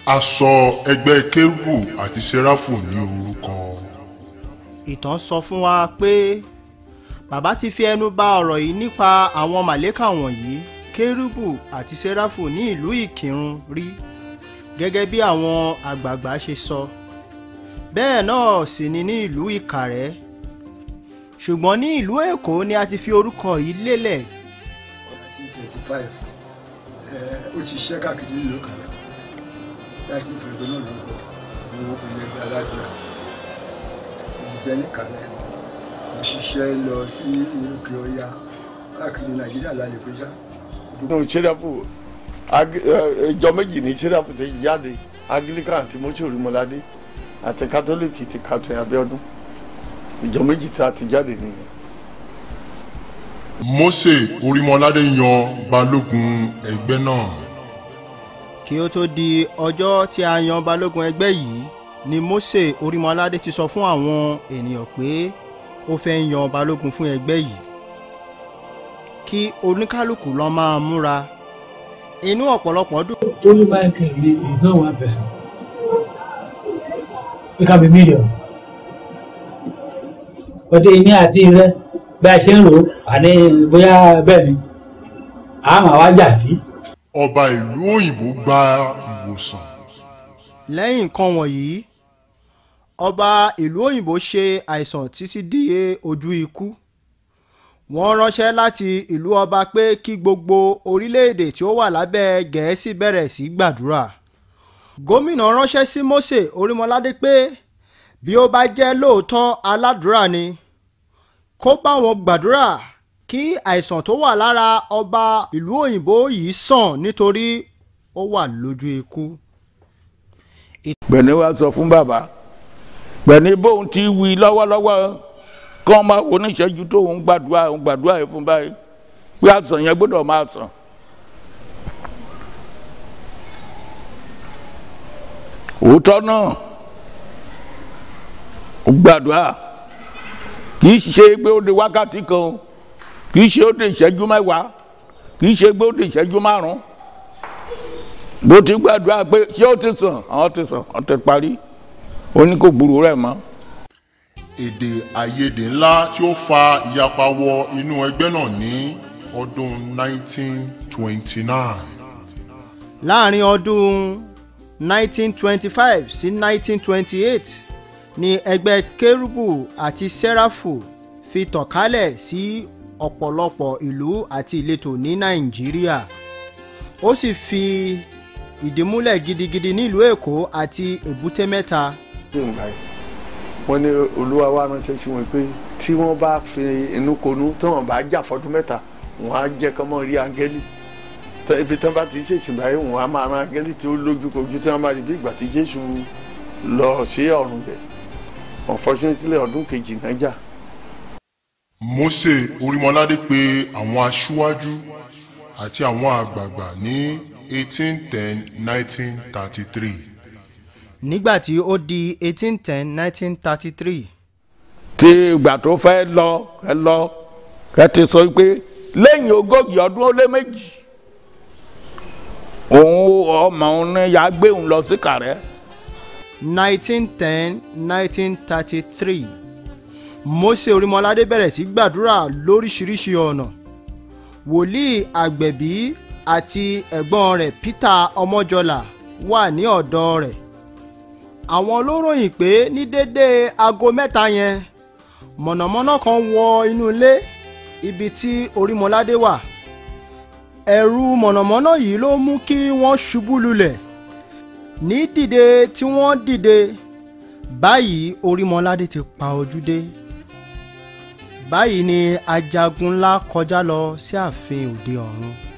a sọ ẹgbẹ́ kérúbù àti sẹ́ráfù ní orúkọ. ìtàn sọ fún wa pé bàbá ti fi ẹnu bà ọ̀rọ̀ yìí nípa àwọn màlẹ́kà wọ̀nyí kérúbù àti sẹ́ráfù ní ìlú ìkírun rí gẹ́gẹ́ bí àwọn àgbààgbà ṣe sọ bẹ́ẹ̀ náà sì ni ní ìlú ìkàrẹ́ ṣùgbọ́n ní ìlú èkó ni a ti fi orúkọ yìí lélẹ̀ nineteen twenty five ó ti ṣiṣẹ́ káàkiri nílùú kan náà láti fi ẹgbẹ́ náà lórúkọ ní ọkùnrin ẹgbẹ́ aládùúrà ìṣiṣẹ́ ní kàlẹ́ mo ṣiṣẹ́ lọ sí òkè ọya káàkiri nàìjíríà lálẹ́ péjá. nínú sẹ́ráfù ìjọ méjì ní sẹ́ráfù ti jáde anglican àti mọ́ṣúrì mọ́ládé àti kátólíìkì ti kàtó abíọ́dún ìjọ méjì tí a ti jáde nìyẹn. Mósè Orímọládé yan balógun ẹgbẹ́ náà. kí ó tó di ọjọ́ tí a yan balógun ẹgbẹ́ yìí ni Mósè Orímọládé ti sọ fún àwọn ènìyàn pé ó fẹ́ yan balógun fún ẹgbẹ́ yìí kí oníkálukú lọ máa múra inú ọ̀pọ̀lọpọ̀ dùn. Only Michael is is not one person. It can be million. Ọdẹ èmi àti rẹ bí a ṣe ń rò ó àní bóyá bẹ́ẹ̀ ni a máa wá jà sí. Ọba ìlú òyìnbó gba ìwòsàn. lẹ́yìn nǹkan wọ̀nyí ọba ìlú òyìnbó ṣe àìsàn títí di ojú ikú wọ́n ránṣẹ́ láti ìlú ọba pé kí gbogbo orílẹ̀-èdè tí ó wà lábẹ́ gẹ̀ẹ́sì bẹ̀rẹ̀ sí gbàdúrà gómìnà ránṣẹ́ sí Mósè Orímọládé pé bí ó bá jẹ́ lóòótọ́ aládùúrà ni kó bá wọn gbàdúrà kí àìsàn tó wà lára ọba ìlú òyìnbó yìí sàn nítorí ó wà lójú ikú. gbẹ̀ni wa sọ fún bàbá gbẹ̀ni bóun ti wí lọ́wọ́lọ́wọ́ kọ́ máa wo níṣẹ́jú tó ń gbàdúrà ń gbàdúrà yìí fún báyìí pé àsàn yẹn gbọ́dọ̀ máa sàn. òótọ́ náà ó gbàdúrà kì í ṣe pé ó di wákàtí kan kì í ṣe ó di ìṣẹ́jú mẹ́wàá kì í ṣe pé ó di ìṣẹ́jú márùn-ún bó ti gbàdúrà pé ṣé ó ti sàn àwọn ti sàn àwọn ti parí ó ní kò gbúròó rẹ̀ mọ́ èdè àìyedè ńlá tí ó fa ìyapa wọ inú ẹgbẹ́ náà ní ọdún 1929. láàrin ọdún 1925 sí 1928 ni ẹgbẹ́ kérúbù àti sẹ́ráfù fi tàn kálẹ̀ sí ọ̀pọ̀lọpọ̀ ìlú àti ìletò ní nàìjíríà ó sì fi ìdí múlẹ̀ gidigidi nílùú èkó àti èbúté mẹ́ta. ṣé ń báyìí wọ́n ní olúwa wa ránṣẹ́ sí wọn pé tí wọ́n bá fi inú konú tí wọ́n bá jà fọdún mẹ́ta wọ́n á jẹ́ kọ́ mọ́ rí áńgẹ́lì Tẹ́- ibi tí wọ́n bá ti ṣèṣìn báyìí wọ́n á máa ran áńgẹ́lì tí ó lójú kojú tí wọ́n máa rí bí ìgbà tí jésù lọ sí ọ̀run yẹn unfortunately ọdún kejì náà jà Mósè Orímọládé pè àwọn aṣíwájú àti àwọn àgbààgbà ní 1810-1933. nígbà tí ó di 1810-1933 tí ìgbà tó fẹ́ lọ ẹ lọ ẹ ti sọ pé lẹ́yìn ogójì ọdún ó lé méjì òun ọmọ òun ní ya gbé òun lọ sí kàrẹ́ 1910-1933 Mósè Orímọládé bẹ̀rẹ̀ sí gbàdúrà lóríṣiríṣi ọ̀nà wòlíì àgbẹ̀bí àti ẹ̀gbọ́n rẹ̀ Peter Ọmọjọlá wà ní ọ̀dọ̀ rẹ̀ àwọn ló ròyìn pé ní déédéé aago mẹ́ta yẹn mọ̀nàmọ́ná kan wọ inú ilé ibi tí Orímọládé wà ẹ̀rù mọ̀nàmọ́ná yìí ló mú kí wọ́n ṣubú lulẹ̀ ní dìde tí wọ́n dìde báyìí Orímọládé ti pa ojú dé báyìí ni ajagun ńlá kọjá lọ sí ààfin òde ọ̀run